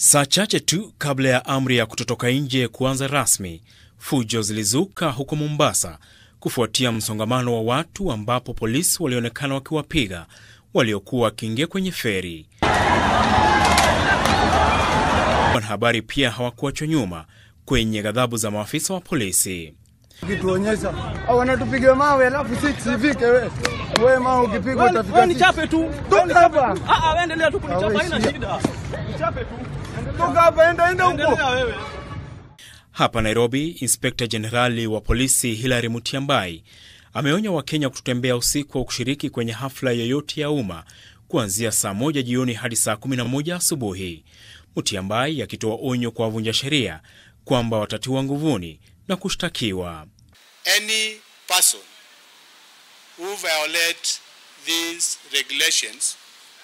Saa chache tu kabla ya amri ya kutotoka nje kuanza rasmi, fujo zilizuka huko Mombasa kufuatia msongamano wa watu, ambapo polisi walionekana wakiwapiga waliokuwa wakiingia kwenye feri. Wanahabari pia hawakuachwa nyuma kwenye ghadhabu za maafisa wa polisi. Ukituonyesha au wanatupiga mawe alafu sisi sivike we. Wewe mawe ukipigwa utafika. Wewe nichape tu. Toka hapa. Ah ah, wewe endelea tu kunichapa Wewe haina shia. shida. Nichape tu. Toka hapa enda enda huko. Endelea wewe. Hapa Nairobi, inspekta jenerali wa polisi Hilary Mutyambai ameonya Wakenya kutotembea usiku au kushiriki kwenye hafla yoyote ya umma kuanzia saa moja jioni hadi saa 11 asubuhi. Mutyambai akitoa onyo kwa wavunja sheria kwamba watatiwa nguvuni na kushtakiwa. any person who violate these regulations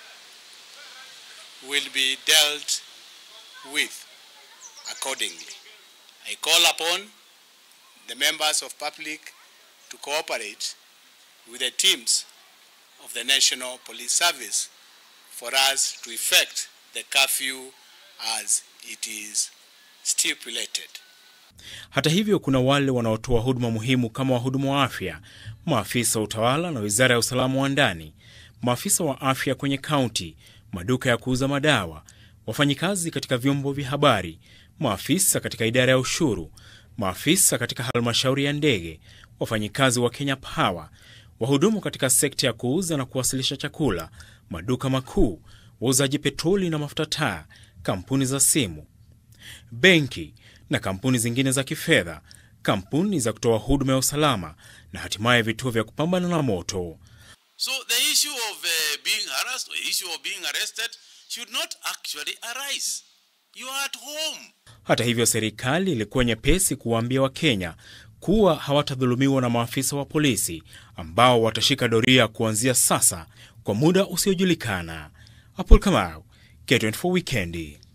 will be dealt with accordingly. I call upon the members of public to cooperate with the teams of the National Police Service for us to effect the curfew as it is stipulated. Hata hivyo, kuna wale wanaotoa huduma muhimu kama wahudumu wa afya, maafisa wa utawala na wizara ya usalama wa ndani, maafisa wa afya kwenye kaunti, maduka ya kuuza madawa, wafanyikazi katika vyombo vya habari, maafisa katika idara ya ushuru, maafisa katika halmashauri ya ndege, wafanyikazi wa Kenya Power, wahudumu katika sekta ya kuuza na kuwasilisha chakula, maduka makuu, wauzaji petroli na mafuta taa, kampuni za simu, benki na kampuni zingine za kifedha, kampuni za kutoa huduma ya usalama na hatimaye vituo vya kupambana na moto. So the issue of uh, being harassed or issue of being arrested should not actually arise. You are at home. Hata hivyo, serikali ilikuwa nyepesi kuwaambia Wakenya kuwa hawatadhulumiwa na maafisa wa polisi ambao watashika doria kuanzia sasa kwa muda usiojulikana. Apol Kamau, K24 Wikendi.